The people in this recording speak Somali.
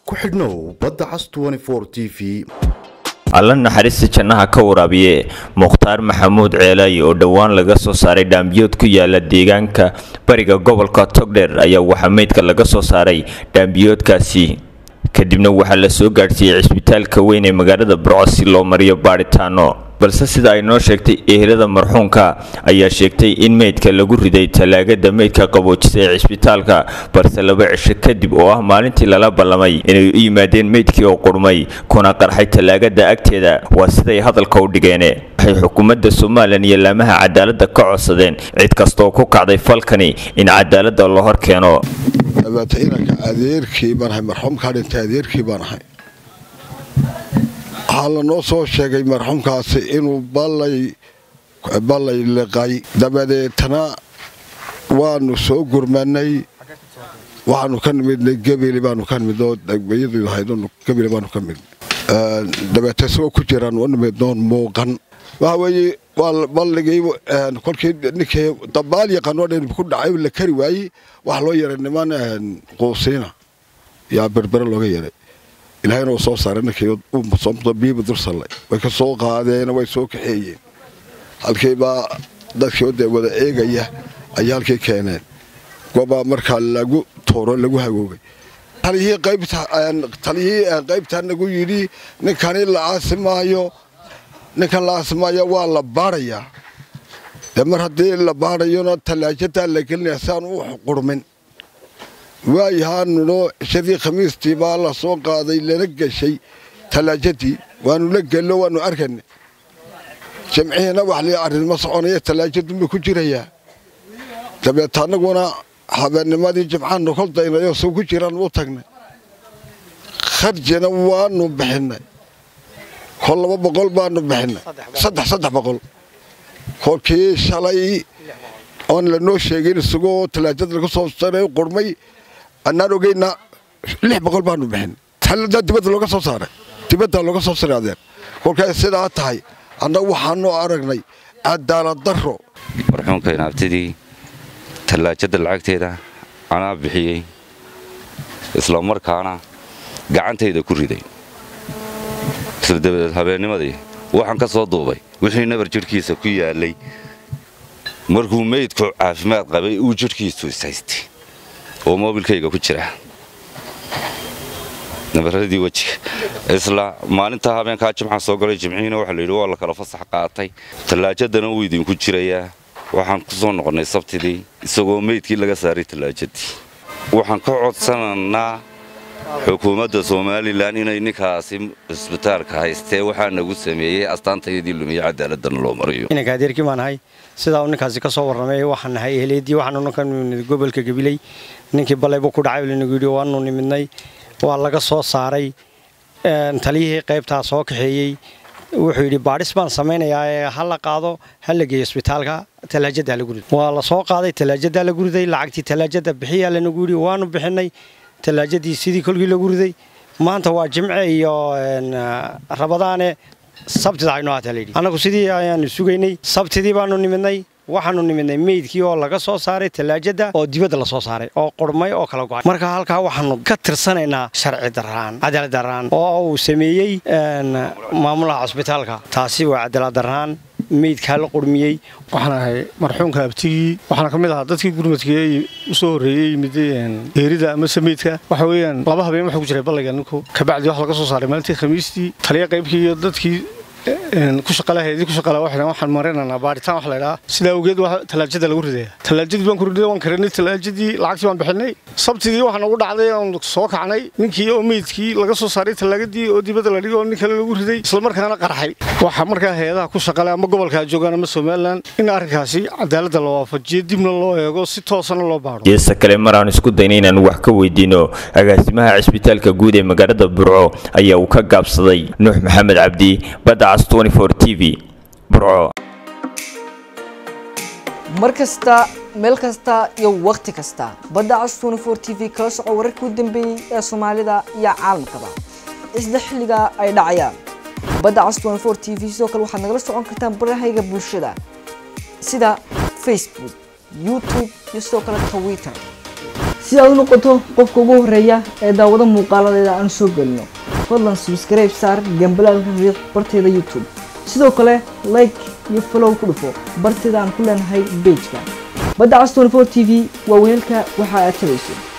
ku xidhnow badda cas t v alla naxariista jannaha ka waraabiye mukhtaar maxamuud ceelaayi oo dhowaan laga soo saaray dhaambiyood ku yaala deegaanka bariga gobolka togdheer ayaa waxaa meydka laga soo saaray dhaambiyoodkaasi kadibna waxaa la soo gaadhsiiyey cisbitaalka weyn ee magaalada burco si loo mariyo baadhitaano balse sida ay noo sheegtay ehelada marxuumka ayaa sheegtay in meydka lagu riday tallaagada meydka qaboojisa ee cisbitaalka balse laba cisho kadib oo ah maalintii lala ballamay inay u yimaadeen meydkii oo qurmay kuna qarxay tallaagada agteeda waa siday hadalka u dhigeene waxay xukuumadda somalilan iyo laamaha cadaaladda ka codsadeen cid kastaoo ku kacday falkani in cadaaladda la hor keeno dabeeta inanka adeerkii baan ahay marxuumkaa dhintay adeerkii baan ahay waxaa lanoo soo sheegay marxuumkaasi inuu ballay liqay dabadeetna waanu soo gurmanay waxaanu ka nimidnay gebeli baanu ka nimid oo degmayadu ahayd gebeli baanu ka nimid dabeeta isagoo ku jiraan u nimid noon muuqan waxa weeye waa balligii kolkii ninkii dabaal yaqaanoo dhan ku dhacay la kari waayey waxaa loo yeeray niman quusiina yaa berbere looga yeeray ilaahayna uu soo saaray ninkii biiba dursallay way ka soo qaadeen way soo kaxeeyeen halkiibaa dadkii dee wada eegaya ayay halkii keeneen gobaa markaa lagu tuuro lagu hagoogay taliyihii qaybtaa nagu yidhi ninkani la aasi maayo ninkan la aasi maayo waa la baadhayaa dee mar haddii la baadhayona tallaajadaa la gelinaya si aan u qurmin waayahaanunoo cishadii khamiistii baa la soo qaaday lana geshay tallaajadii waanu la gelno waanu arkayna jimcihiina wax li arrinma soconaya tallaajadunba ku jirayaa dabeeta annaguna habeennimadii jimcaannu kol daynayoo soo ku jiraan u tagnay kharjina waanu bixinnay kol laba boqol baanu bixinnay saddex saddex boqol kolkii shalay oon lanoo sheegin isagoo tallaajada laga soo saray qurmay annaan ogeyna lix boqol baanu bixin taladaa dibadda looga soo saaray dibaddaa looga soo saray adeer kolkaay sidaa tahay annagu waxaanu aragnay cadaalad darro marxuumka inaabtidii tallaajada lacagteeda anaa bixiyey isla markaana gacantayda ku riday isla dabadeed habeennimadii waxaan ka soo duubay wixii nabar jidhkiisa ku yaalay markuu meydku caafimaad qabay uu jidhkiisu ishaystay oo moobilkayga ku jira nabaradii wejiga isla maalintaa habeenkaa jimcaan soo galay jimcihiina waxaa layidhi waa la kala fasax qaatay tallaajadana wuu idinku jirayaa waxaan ku soo noqonnay sabtidii isagoo meydkii laga saaray tallaajadii waxaan ka codsanaynaa xukuumadda somalilan inay ninkaasi cisbitaalka haystee waxaa nagu sameeyey astaantayadii lumiye cadaaladana loo mariyo inanka adeerkii baan ahay sidaa uu ninkaasi ka soo warramay waxaan nahay ehleedii waxaanu ka nimid gobolka gabiley ninkii ballaybu ku dhacay lanagu yidhi waanu nimidnay waa laga soo saaray taliyihii qaybtaa soo kaxeeyey wuxuu yidhi baadhis baan samaynayaa ee ha la qaado ha la geeyo isbitaalka tallaajada lagu riday waa la soo qaaday tallaajada lagu riday lacagtii tallaajada bixiyaa lanagu yidhi waanu bixinay tallaajadii sidii kolkii lagu riday maanta waa jimce iyo rabadaane sabtida aynoo haataa layidhi annagu sidii ayaanu sugaynay sabtidii baanu nimidnay waxaanu nimidnay meydkii oo laga soo saaray tallaajada oo dibadda la soo saaray oo qurmay oo kala go'ay marka halkaa waxaanu ka tirsanaynaa sharci darraan cadaalad darraan oo uu sameeyey maamulaha cusbitaalka taasi waa cadaalad darraan meydkaa la qurmiyey waxaan ahay marxuumka abtigii waxaana ka mid ahaa dadkii gurmadkii u soo horreeyey yimid geerida amase meydka waxa weeyaan laba habeen waxaa ku jiray ballayga ninku kabacdi wax laga soo saaray maalintii khamiistii taliya qaybkii iyo dadkii ku shaqalaheedii ku shaqala waxay waxaan marinaynaa baaritaan wax la idhaa sidaa awgeed waa tallaajada lagu ridaya tallaajadii baan ku riday waan karinay tallaajadii lacagtii baan bixinay sabtidii waxaan ugu dhacday oon soo kacnay ninkii oo meydkii laga soo saaray tallaagadii oo dibadda la dhigay oo nin kale lagu riday isla markaana qarxay waxa markaa hay-adaha ku shaqale ama gobolkaa joogaan ama somalilan in arrinkaasi cadaaladda la waafajiyo dibna loo eego si toosana loo baadho geesta kale mar aan isku dayna inaan wax ka weydiino agaasimaha cisbitaalka guud ee magaalada burco ayaa uu ka gaabsaday nuux maxamed cabdi badda t v burco mar kasta meel kasta iyo wakhti kasta badda cas t v kala soco wararkii u dambeeyey ee soomaalida iyo caalamkaba isla xilliga ay dhacayaan badda cas t v sidoo kale waxaad nagala socon kartaan barahayga bulshada sida facebook youtube iyo sidoo kale twitter si aad u noqoto qofka ugu horeeya ee daawado muuqaaladeeda aan soo gelino fadlan subscribe saar gambalaalka riiq barteeda youtube sidoo kale like iyo follow ku dhufo barteeda aan ku leenahay bejka badda cas 24 t v waa weelka waxa aad tabayso